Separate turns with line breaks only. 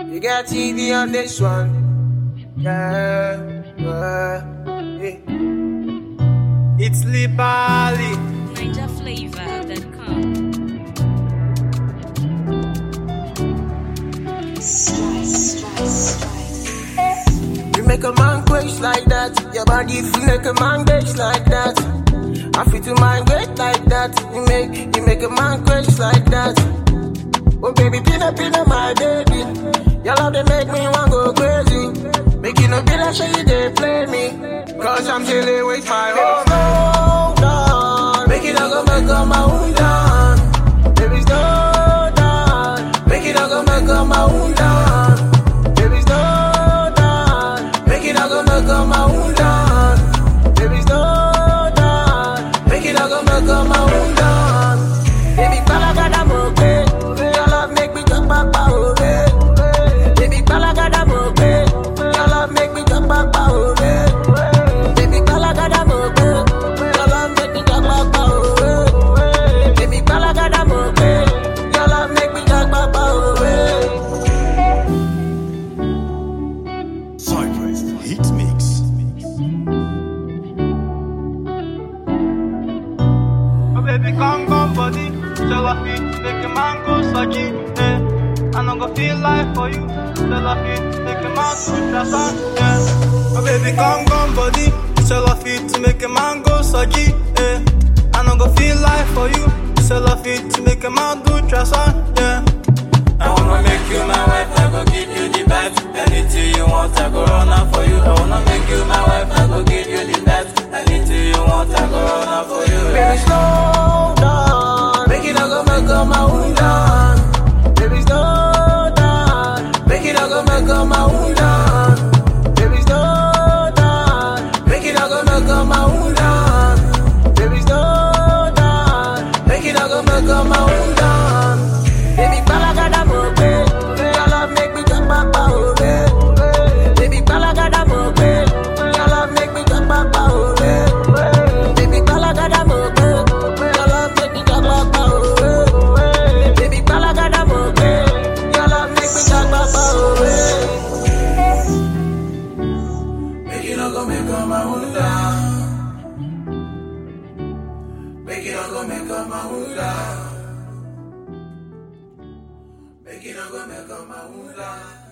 You got TV on this one. Yeah, yeah, yeah. It's Libali.
NinjaFlavor.com.
You make a man quench like that. Your body feel like a man quench like that. I feel to mind great like that. You make you make a man quench like that. Oh baby, pina pina my baby. Your love they make me want go crazy. Make you no be like show you they play me. Cause I'm chilling with my whole hold on. Make it not go make up my own down. Baby, slow down. Make it not go make up my own down. Baby, slow down. Make it not go make up my own down. Baby, slow down. Make it not go make up my own down. Baby, palagada moke. Your love make me jump up out Baby, palagada moke. Your love make me jump up out Baby, palagada moke. Your love make me jump up out Baby, palagada moke. Your love make me jump up out
Cypress Hit Mix.
Oh baby, come come body, shall I fit make a man go sucky, eh? I no go feel life for you, shall I fit make a man go trasa, yeah. Oh baby, come come body, shall I fit make a man go sucky, eh? I no go feel life for you, shall I fit make a man do trasa, yeah. I wanna make you my wife, I go give you the best. Anything you want, I go run out for you. I wanna make you my wife, I go give you the best. Anything you want, I go run out for you.
Baby,
Yeah.
slow down. Make it not go make up my own down. Baby, slow down. Make it not go make up my own down. Baby, slow down. Make it not go make up my own down. Baby, slow down. Make it not go make up my own down. Baby, palagada moke. Your love make me jump up out Baby, palagada moke. Your love make me jump up out Baby, palagada moke. Your love make me jump up out Baby, palagada moke. Your love make me jump up out Make it not go make up my own down. Make it not go make up my own down. Make it not go make up my own down.